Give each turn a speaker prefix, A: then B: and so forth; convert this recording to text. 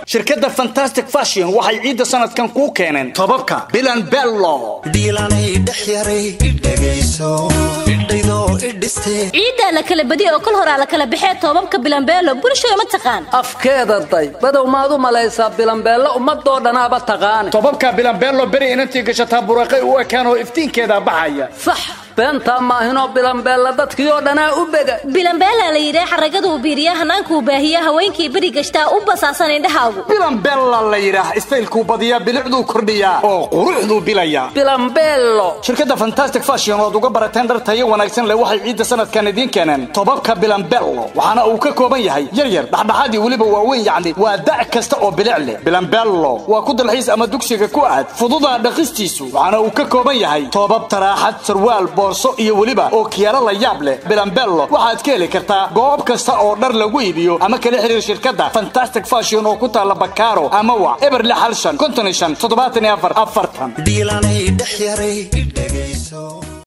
A: shirkadda fantastic fashion waxay ciidda sanadkan kuu keeneen tobabka bilan bello
B: dhiilanay dhex yaray dhegayso idhaydoo idhistee
C: ciiddaa la kala badiya oo kol horaa la kala baxee toobabka bilambeelo bulshada ma taqaan
D: afkeeda day badow maad u malaysaa bilambeello ummadoo dhanaaba taqaane
A: tobabka bilan bello beri inantii gashataa buraqay u ekaan oo iftiinkeeda baxaya
D: sax beentaa maahinoo bilambeella dadkii oo dhanaa u bega
C: bilambeelaa la yidhaah xaragaduu biiriya hannaankuu baahiya haweenkii beri gashtaa u basaasan indhahaagu
A: bilan bella la yidhaah istaylkuu badiyaa bilicduu kordhiyaa oo quruxduu bilaya
D: bilambeello
A: shirkadda fantastic fashion ood uga barateen dhar tayo wanaagsan leh waxay ciidda sanadkan idiin keeneen tobabka bilanbello waxaana uu ka kooban yahay yaryar dhexdhexaad iyo weliba waaweyn yacni waa da' kasta oo bilic leh bilanbello waa ku dalxiis ama dugsiga ku aad fududaa dhaqistiisu waxaana uu ka kooban yahay toobab taraaxad sarwaal boorso iyo weliba oo kiyaalo la yaab leh bilanbello waxaad ka heli kartaa goob kasta oo dhar lagu iibiyo ama kala xiriir shirkadda fantastic fashion oo ku taalla bakaaro ama wac eber lix hal shan konton iyo shan toddobaatan iyo afar afartan
B: dhiilanay dhex yaray dhegayso